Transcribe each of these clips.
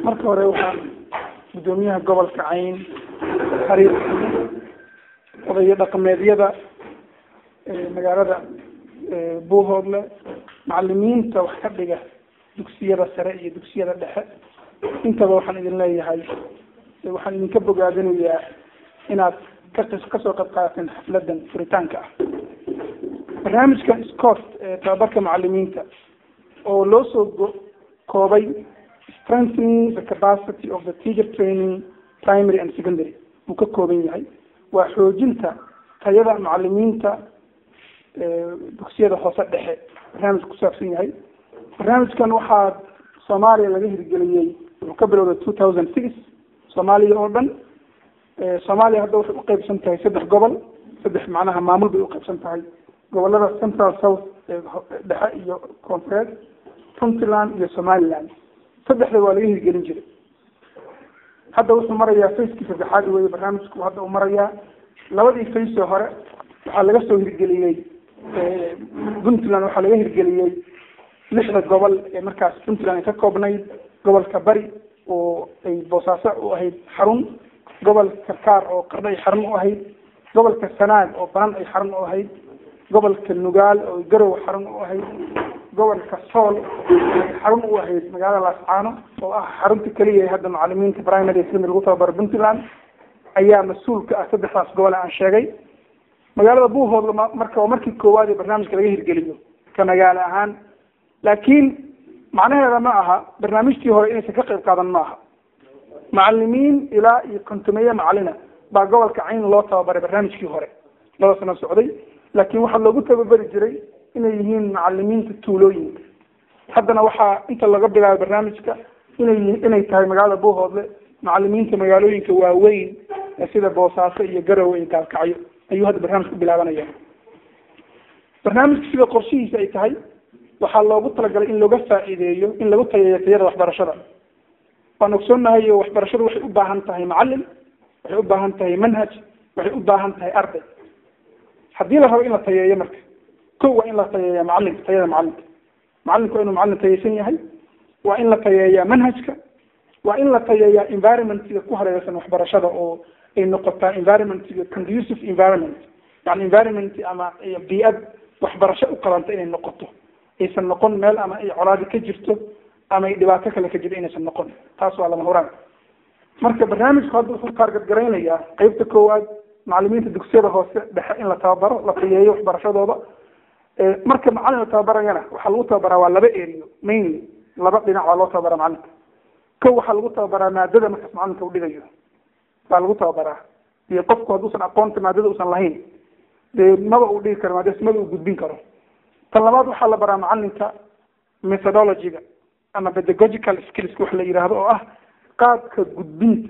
marka hore waxaan guddoomiyaha gobolka cayn xariir odayo dhaqameedyada magaalada buuhoodle macalimiinta wax ka dhiga dugsiyada sare iyo dugsiyada dhexe intaba waxaan idin leeyahay waxaan idinka bogaadinayaa inaad ka kasoo qayb qaadateen xafladan furitaanka ah barnaamijkan scott ee tababarka macalimiinta oo loo soo koobay strengthening the capacity of the teacher training primary and secondary uu ka kooban yahay waa xoojinta tayada macalimiinta dugsiyada hoose dhexe barnaamijka kusaabsan yahay barnaamijkan waxaa soomaaliya laga hirgeliyey wuxuu ka bilowday two thousand six soomaaliya oo dhan soomaaliya hadda waxay uqeybsan tahay saddex gobol saddex macnaha maamul bay uqeybsan tahay gobolada central south dhexe iyo koonfureed puntland iyo somaliland saddexda waa laga hirgelin jiray hadda wuxuu marayaa facekii saddexaad weye barnaamijku hadda uu marayaa labadii face hore waxaa laga soo hirgeliyey puntland waxaa laga hirgeliyey lixda gobol ee markaas puntland ay ka koobnayd gobolka bari oo ay boosaaso u ahayd xarun gobolka karkaar oo qardho ay xarun u ahayd gobolka sanaag oo banan ay xarun u ahayd gobolka nugaal oo garow xarun u ahayd gobolka sool ay xarun u ahayd magaalada laascaano oo ah xarunta keliya hadda macalimiinta primary secondary lagu tababaro puntland ayaa mas-uul ka ah saddexdaas gobol aan sheegay magaalada buuhoodla marka waa markii koowaad ee barnaamijka laga hirgeliyo ka magaalo ahaan laakiin macnaheeda ma aha barnaamijtii hore inaysan ka qayb qaadan ma aha macalimiin ilaa iyo kontumeeye macalina baa gobolka cayn loo tababaray barnaamijkii hore laba sano socday laakiin waxaa loogu tababari jiray inay yihiin macalimiinta tuulooyinka haddana waxaa inta laga bilaabay barnaamijka inay inay tahay magaalada buuhoodle macalimiinta magaalooyinka waaweyn sida boosaaso iyo garowe iyo gaalkacyo ayuu hadda barnaamijka bilaabanaya barnaamijka sida qorshihiisa ay tahay waxaa loogu talagalay in looga faa'iideeyo in lagu tayeeyo tayada waxbarashada waan ogsoonnahay oo waxbarashadu waxay u baahan tahay macalin waxay u baahan tahay manhaj waxay u baahan tahay arday haddii la rabo in la tayeeyo marka ko waa in la tayeeya macalinka tayada macalinka macalinku waa inuu macalin tayeysan yahay waa in la tayeeyaa manhajka waa in la tayeeyaa environmentga ku hareeraysan waxbarashada oo ay noqotaa environmentga conducive environment yani environment ama bii'ad waxbarasho u qalanta inay noqoto aysan noqon meel ama ay colaadi ka jirto ama ay dhibaato kale ka jirto inaysan noqon taas waa lama huraan marka barnaamijku hadda wuxuu taargadgaraynayaa qeybta koowaad macalimiinta dugsiyada hoose dhexe in la tababaro la tayeeyo waxbarashadooda marka macalin la tababarayana waxaa lagu tababaraa waa laba eriyo mainly laba dhinac waa loo tababara macalinka ko waxaa lagu tababaraa maadada markaas macalinka udhigayo baa lagu tababaraa iyo qofku hadduusan aqoonta maadada usan lahayn dee maba uu dhigi karo maadadaas maba uu gudbin karo tan labaad waxaa la baraa macalinka methodologyga ama pedagogical skills wax la yidhaahdo oo ah qaabka gudbinta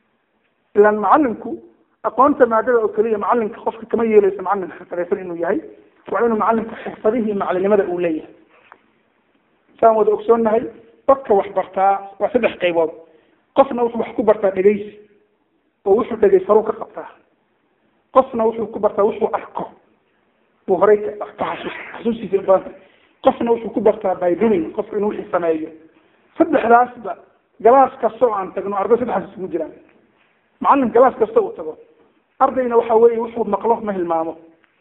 ilaan macalinku aqoonta maadada oo keliya macalinka qofka kama yeelayso macalin xirfadaysan inuu yahay waa inuu macalinku xirfadihii macalinimada uu leeyahay saan wada ogsoonnahay dadka wax bartaa waa saddex qaybood qofna wuxuu wax ku bartaa dhegaysi oo wuxuu dhegaysaru ka qabtaa qofna wuxuu ku bartaa wuxuu arko uu horay ka xasuus xasuustiisa badan qofna wuxuu ku bartaa by doing qofka inuu wixii sameeyo saddexdaasba galaas kasta oo aan tagno arday saddexdaas isugu jiraan macalin galaas kasta uu tago ardayna waxa weeye wuxuu maqlo ma hilmaamo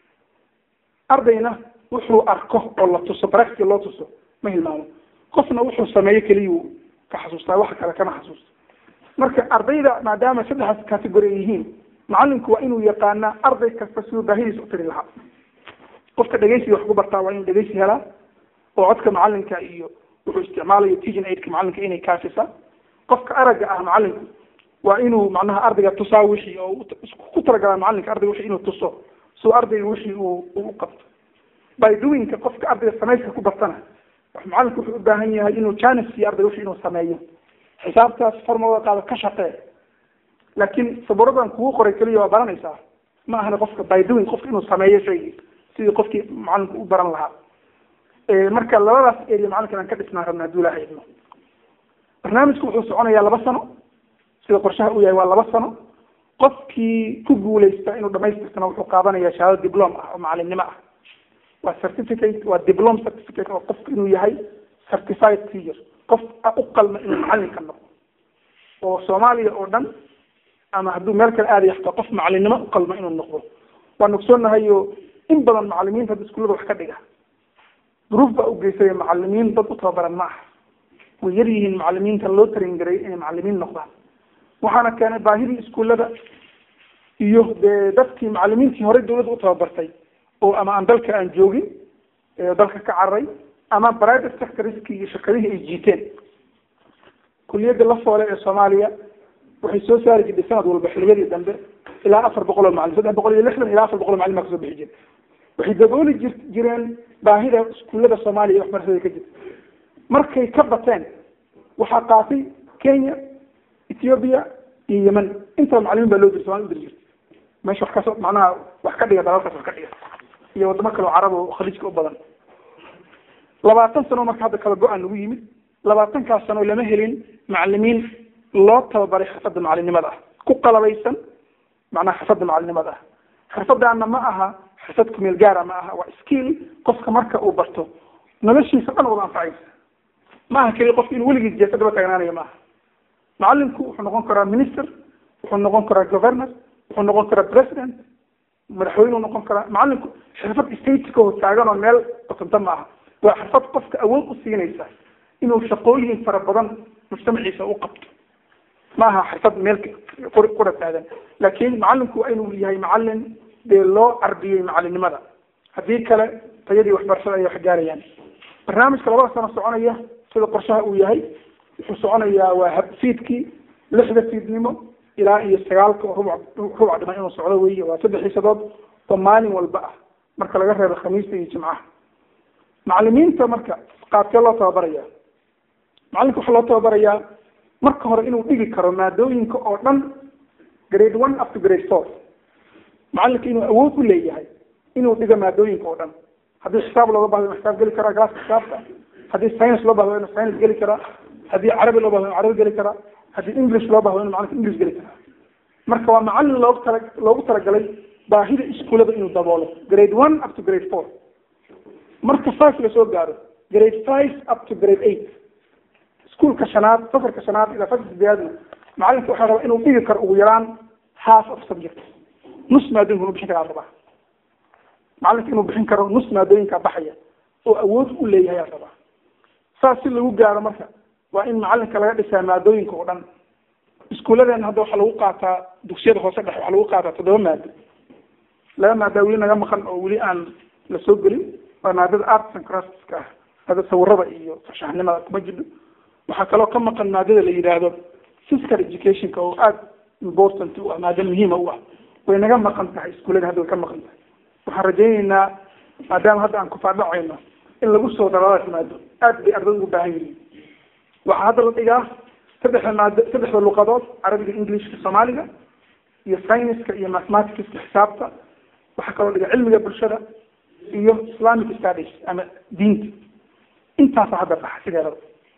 ardayna wuxuu arko oo la tuso baracti loo tuso ma hilmaamo qofna wuxuu sameeyo keliyuu ka xasuustaa wax kale kama xasuusta marka ardayda maadaama saddexdaas category ay yihiin macalinku waa inuu yaqaanaa arday kasta siduu baahidiisa u tiri lahaa qofka dhegaysiga wax ku bartaa waa inuu dhegaysi helaa oo codka macalinka iyo wuxuu isticmaalayo teaching aidka macalinka inay kaafisa qofka aragga ah macalinku waa inuu macnaha ardayga tusaa wixii oo ku talagalaa macalinka ardayga wixii inuu tuso suu ardayga wixii uu u qabto by doingka qofka ardayga samayska ku bartana macalinku wuxuu u baahan yahay inuu janis siiyo ardayga wixii inuu sameeyo xisaabtaas formada qaado ka shaqee laakiin saburadan kugu qoray keliya waa baranaysaa ma ahana qofka by doing qofka inuu sameeyo shaygii sidii qofkii macalinku u baran lahaa marka labadaas area macalinkan aan ka dhisnaan rabna haduu ilaha idmo barnaamijku wuxuu soconayaa laba sano sida qorshaha uu yahay waa laba sano qofkii ku guuleysta inuu dhamaystirtana wuxuu qaadanaya shahaado diplom ah oo macalimnimo ah waa certificate waa diplom certificate oo qofku inuu yahay certified teacher qof u qalma inuu macalinka noqdo oo soomaaliya oo dhan ama hadduu meel kale aadaya xataa qof macalinimo u qalma inuu noqdo waan ogsoonahay oo in badan macalimiinta hadda iskuullada wax ka dhiga duruuf baa u geysaya macalimiin dad u tababaran ma aha way yar yihiin macalimiinta loo tarin garay inay macalimiin noqdaan waxaana keenay baahidii iskuullada iyo dee dadkii macalimiintii horey dawladda u tababartay oo ama aan dalka aan joogin dalka ka cararay ama private sectorskii iyo shirkadihii ay jiiteen kuliyadda la foole ee soomaaliya waxay soo saari jirtay sanad walba xiliyadii dambe ilaa afar boqol oo macalin saddex boqol iyo lixdan ilaa afar boqol oo macalin baa kasoo bixi jira waxay dabooli jir jireen baahida iskuullada soomaaliya iyo waxbarashada ka jirta markay ka bateen waxaa qaatay kenya ethiopia iyo yemen intaba macalimiin baa loo diri somalia udiri jirta meesha wax kasoo macnaha wax ka dhiga dalalkaas wax ka dhiga iyo wadamo kale oo carab oo khaliijka u badan labaatan sano marka hadda kala go-aan nagu yimid labaatankaas sano lama helin macalimiin loo tababaray xirfadda macalinimada ah ku qalabaysan macnaha xirfadda macalinimada ah xirfadaana ma aha xirfad kumeel gaara ma aha waa skill qofka marka uu barto noloshiisa dhan wada anfacaysa ma aha keliya qofka inuu weligiis jeesa daba taagnaanayo ma aha macalinku wuxuu noqon karaa minister wuxuu noqon karaa governor wuxuu noqon karaa president madaxweyne noqon karaa macalinku xirfad state ka taagan oo meel qotonta ma aha waa xirfad qofka awood u siinaysa inuu shaqooyin fara badan mujtamaciisa u qabto ma aha xirfad meel qura taagan laakiin macalinku waa inuu yahay macalin dee loo carbiyey macalinimada haddii kale tayadii waxbarashada ay wax gaarayaan barnaamijka labada sano soconaya sida qorshaha uu yahay wuxuu soconayaa waa habfiidkii lixda fiidnimo ilaa iyo sagaalka oo rubuc rubuc dhiman inuu socdo weeye waa saddex xiisadood oo maalin walba ah marka laga reebo khamiista iyo jimcaha macalimiinta marka qaabkee loo tababaraya macalinka waxaa loo tababarayaa marka hore inuu dhigi karo maadooyinka oo dhan grade one up to grade four macalinka inuu awood u leeyahay inuu dhigo maadooyinka oo dhan haddii xisaab looga bahdo inu xisaab geli karaa galaaska xisaabta haddii science loo bahdo inu science geli karaa haddii carabi loo bahdo inu carabi geli karaa haddii english loo bahdo inu macalinka english geli karaa marka waa macalin loogu tala loogu talagalay baahida iskuullada inuu daboolo grade one up to grade four marka five lasoo gaaro grade five up to grade eight iskuolka shanaad safarka shanaad ilaa fasalka sideedaadna macalinka waxaa rabaa inuu dhigi karo ugu yaraan half of subject nus maadooyinka inuu bixin karaa rabaa macalinka inuu bixin karo nus maadooyinka baxaya oo awood u leeyahay aa rabaa saas si lagu gaaro marka waa in macalinka laga dhisaa maadooyinka oo dhan iskuulladeena hadda waxaa lagu qaataa dugsiyada hoose dhexe waxaa lagu qaataa toddoba maado laba maadaa weli naga maqan oo weli aan la soo gelin waa maadada arts and crafts-ka ah maadada sawirada iyo farshaxnimada kuma jidho waxaa kaloo ka maqan maadada la yidhaahdo physical educationka oo aada important u ah maado muhiima u ah way naga maqan tahay iskuullada hadda way ka maqan tahay waxaan rajayneynaa maadaama hadda aan kufaadhacayno in lagu soo daradaas maado aad bay ardayda ugu baahan yihiin waxaa hadda la dhigaa saddexda maado saddexda luqadood carabiga englishka soomaaliga iyo scienceska iyo mathematicska xisaabta waxaa kaloo dhiga cilmiga bulshada iyo islamic studies ama diinta intaasa hadda baxa sideedaba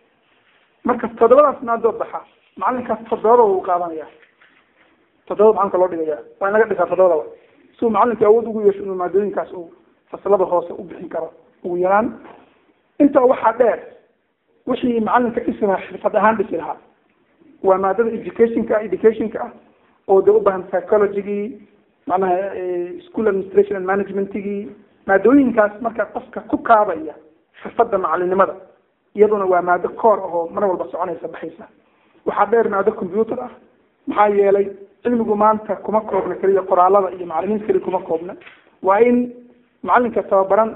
marka toddobadaas maadoo baxa macalinkaas toddobada u qaadanaya toddobada macalinka loo dhigaya waa in laga dhisaa toddobadaba si uu macalinka awood ugu yeesho inuu maadooyinkaas uu fasalada hoose u bixin karo ugu yaraan intaa waxaa dheer wixii macalinka dhisi lahaa xirfad ahaan dhisi lahaa waa maadada educationka educationka ah oo de u baahan psychologygii macnaha school administration and managementigii maadooyinkaas marka qofka ku kaabaya xirfadda macalinimada iyaduna waa maado koor ahoo mar walba soconaysa baxaysa waxaa dheer maado computer ah maxaa yeelay cilmigu maanta kuma koobna keliya qoraalada iyo macalimiinta keliya kuma koobna waa in macalinka tababaran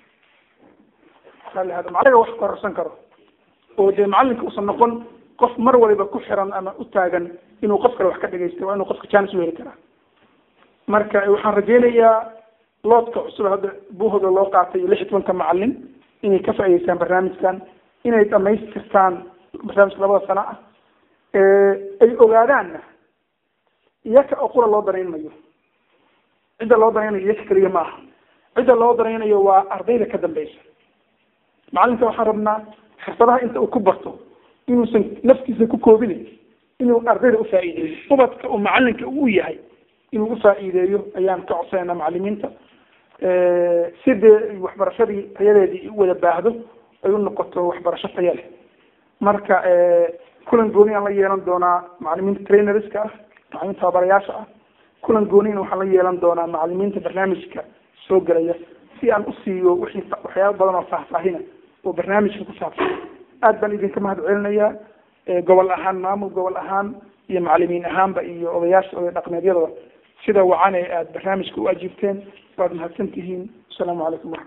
macaliga wax kororsan karo oo dee macalinka uusan noqon qof mar waliba ku xiran ama u taagan inuu qof kale wax ka dhegaysta waa inuu qofka jaanis u heli karaa marka waxaan rajaynayaa loodka cusub hadda buuhoda loo qaatay lix iyo tobanka macalin inay ka faa'idaystaan barnaamijkan inay dhamaystirtaan barnaamijka labada sano ah ay ogaadaanna iyaka oo qura loo danaynayo cidda loo danaynayo iyaka keliya ma aha cidda loo danaynayo waa ardayda ka dambeysa macalinka waxaan rabnaa xirfadaha inta uu ku barto inuusan naftiisa ku koobinin inuu ardayda ufaa'iideeyo ubadka uu macalinka u yahay inuu ufaa'iideeyo ayaan ka codsanayna macalimiinta si dee waxbarashadii tayadeedii u wada baahdo ay u noqoto waxbarasho taya leh marka kulan gooni aan la yeelan doonaa macalimiinta trainerska ah macalimiinta tababarayaasha ah kulan goonina waxaan la yeelan doonaa macalimiinta barnaamijka soo gelaya si aan usiiyo wixii waxyaaba badan oo faahfaahina oo barnaamijka ku saabsan aad baan idinka mahad celinayaa gobol ahaan maamul gobol ahaan iyo macalimiin ahaanba iyo odayaasha oday dhaqmeedyadaba sida wacane aad barnaamijka u ajiibteen waad mahadsan tihiin asalaamu calaykum